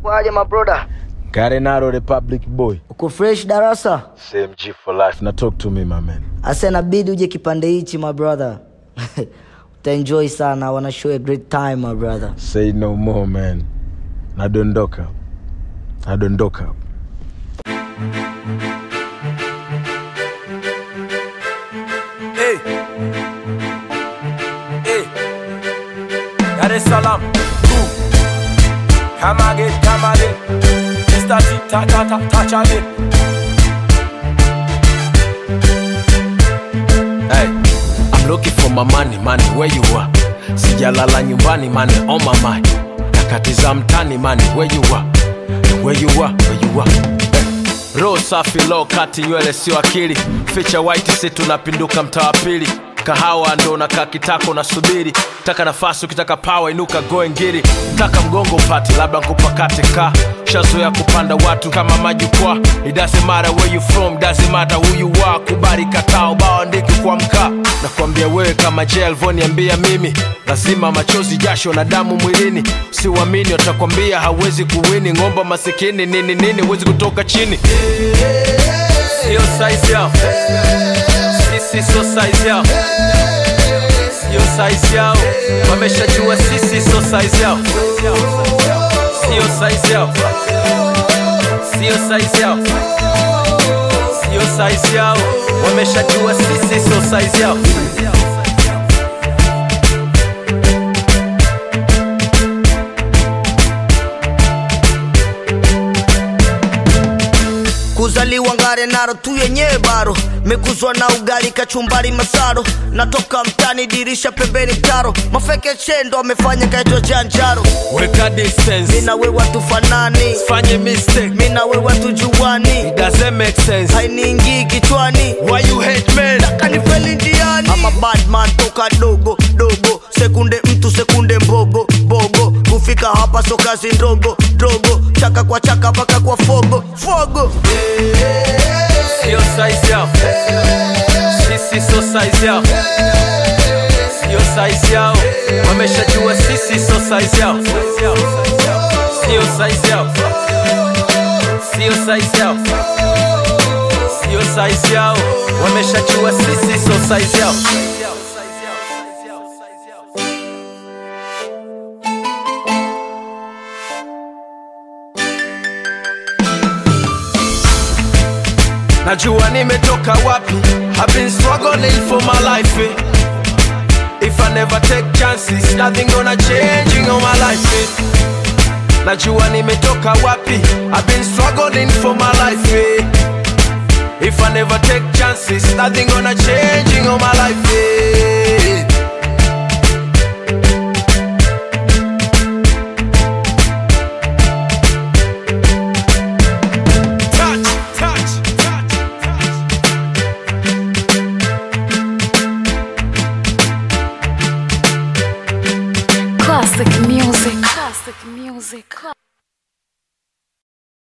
Kwaje mabroda? Garenaro Republic boy. Uko fresh darasa? Same G for life. Now talk to me my man. Asa inabidi uje kipande hichi my brother. Utaenjoy sana. I wanna show you a great time my brother. Say no more man. Nadondoka. Nadondoka. Hey. Hey. Dar es Salaam. Ooh. Come again, come again. Mr. T, ta ta ta, touch again. Hey. I'm looking for my money, money, where you are? Sijalala nyumbani, money on my mind. Nakatiza mtani, money, where you are? Where you are, where you are? Hey. Roho safi low kati nywele sio akili ficha white si tunapinduka mtaa wa pili kahawa ndo nakaa kitako nasubiri taka nafasi ukitaka pawa inuka goe ngiri taka mgongo upati labda nkupakate ka shazoya kupanda watu kama majukwaa it doesn't matter where you from doesn't matter who you are kubali katao bao andiki kwa mkaa nakwambia wewe kama je alivyoniambia mimi lazima machozi jasho na damu mwilini siuamini watakwambia hawezi kuwini ng'omba masikini nini nini huwezi kutoka chini sio size yao sisi sio size yao sio size yao wameshajua sisi sio size yao sio size yao sio size yao sio size yao wameshajua sisi sio size yao kuzaliwa ngare naro tu yenyewe baro mekuzwa na ugali kachumbari masaro natoka mtani dirisha pembeni taro mafeke chendo amefanya kaitwa janjaro weka distance mina wewe tufanani fanye mistake mina wewe tujuani it doesn't make sense hainiingii kichwani why you hate men kanifeli ndiani ama badman toka dogo dogo sekunde mtu sekunde mbogo bogo kufika hapa so kazi ndogo dogo chaka kwa chaka mpaka kwa fogo fogo sio size yao sisi sio size yao sio size yao wameshajua sisi sio size yao sio size yao sio size yao sio size yao wameshajua sisi sio size yao najua nimetoka wapi I've been struggling for my life eh. If I never take chances nothing gonna change in all my life eh. najua nimetoka wapi I've been struggling for my life eh. If I never take chances nothing gonna change in all my life eh. Touch, touch, touch, touch. Classic music. Classic music.